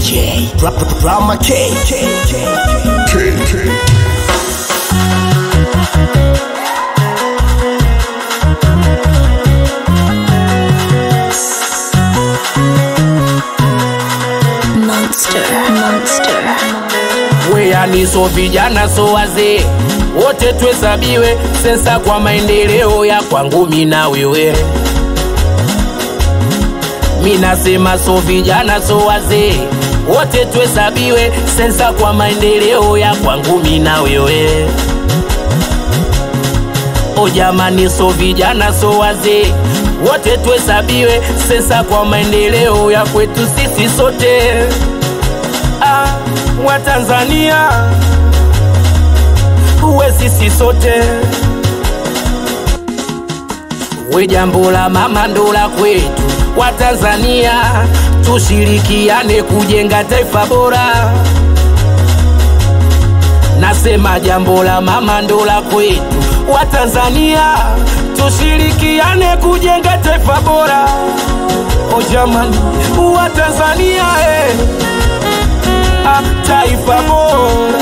DJ Drama K. Monster, monster. Weani so vijana so wazee wote tuhesabiwe sensa kwa maendeleo ya kwangu mina wewe. Minasema so vijana so wazee wote tuhesabiwe sensa kwa maendeleo ya kwangu mina wewe. O jamani, so vijana so wazee wote tuhesabiwe sensa kwa maendeleo ya kwetu sisi sote ah, wa Tanzania uwe sisi sote we jambo la mama ndo la kwetu wa Tanzania tushirikiane kujenga taifa bora nasema jambo la mama ndo la kwetu wa Tanzania tushirikiane kujenga taifa bora o jamani wa Tanzania eh ah, taifa bora.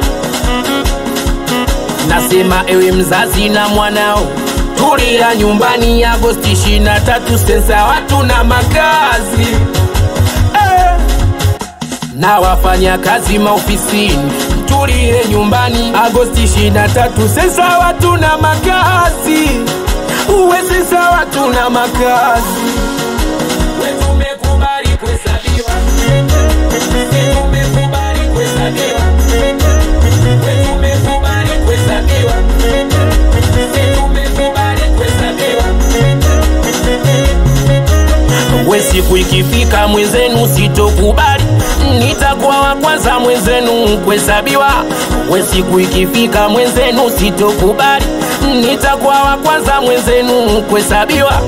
Nasema ewe mzazi na mwanao, tulia nyumbani Agosti 23, sensa watu na makazi eh. na wafanya kazi maofisini, tulie nyumbani Agosti 23, sensa watu na makazi, uwe sensa watu na makazi. We tumekubali kuhesabiwa tumekubali kuhesabiwa, we tumekubali kuhesabiwa, tumekubali kuhesabiwa. We siku ikifika mwenzenu sitokubali, nitakuwa wa kwanza mwenzenu kuhesabiwa. We siku ikifika mwenzenu sitokubali, nitakuwa wa kwanza mwenzenu kuhesabiwa.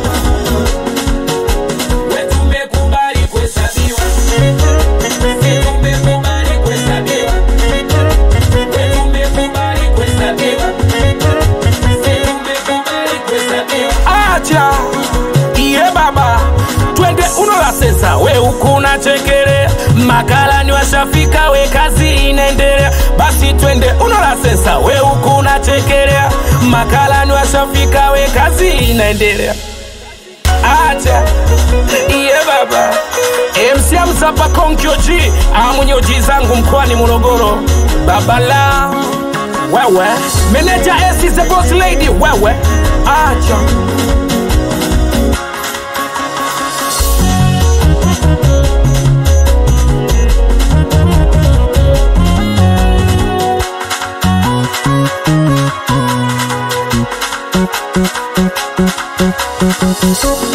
We tumekubali kuhesabiwa. Tumekubali kuhesabiwa. We tumekubali kuhesabiwa. Tumekubali kuhesabiwa. Acha iye baba, twende uno la sensa, we huku unachekelea, makalani washafika, we kazi inaendelea. Basi twende uno la sensa, we huku unachekelea, makalani washafika, we kazi inaendelea acha iye baba MC Amzapa Konkyoji amunyoji zangu mkoani Morogoro babala wewe meneja S is the boss lady wewe acha Monster.